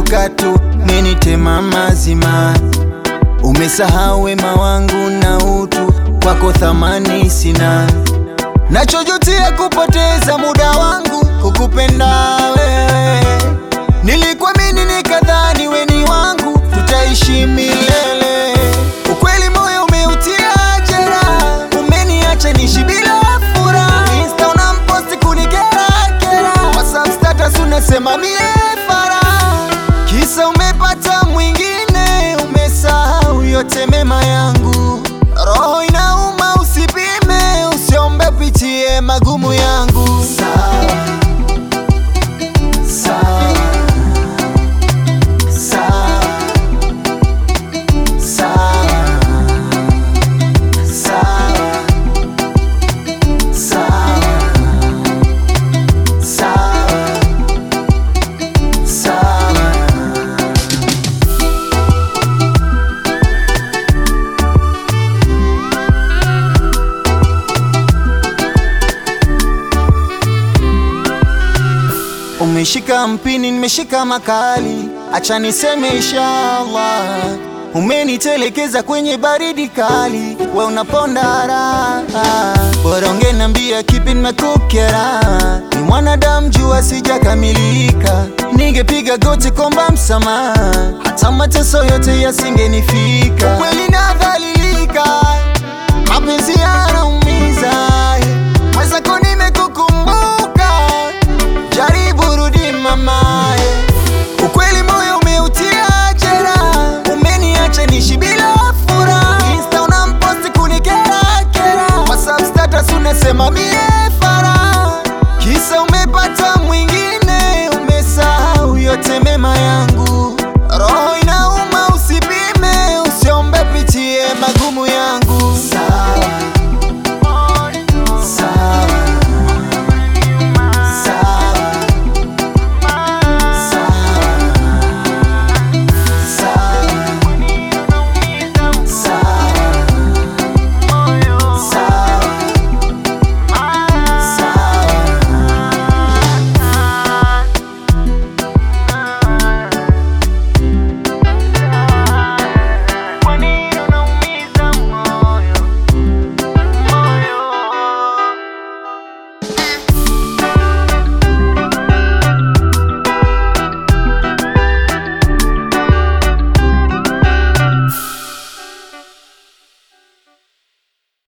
kurupuka tu, menitema mazima. Umesahau wema wangu na utu, kwako thamani sina. Nachojutia kupoteza muda wangu kukupenda wewe. Nilikuamini nikadhani we ni wangu, tutaishi milele. Ukweli moyo umeutia jeraha, umeniacha nishi bila furaha. Insta unamposti kunikera kera, WhatsApp status unasema mie fara, kisa umepata mwingine, umesahau yote mema yangu. Roho inauma, usipime, usiombe pitie magumu yangu. Sawa, sawa, sawa, sawa, sawa, sawa, sawa, sawa. Umeshika mpini, nimeshika makali, acha niseme inshallah. Umenitelekeza kwenye baridi kali, we unaponda raha. Bora ungeniambia kipi nimekukera, ni mwanadamu jua sijakamilika. Ningepiga goti komba msamaha, hata mateso yote yasingenifika. Kweli nadhalilika, mapenzi yanaumiza, mwenzako nimekukumbuka Jaribu rudi mamae, ukweli moyo umeutia jeraha, umeniacha nishi bila furaha. Insta unamposti kunikera kera, WhatsApp status unasema mie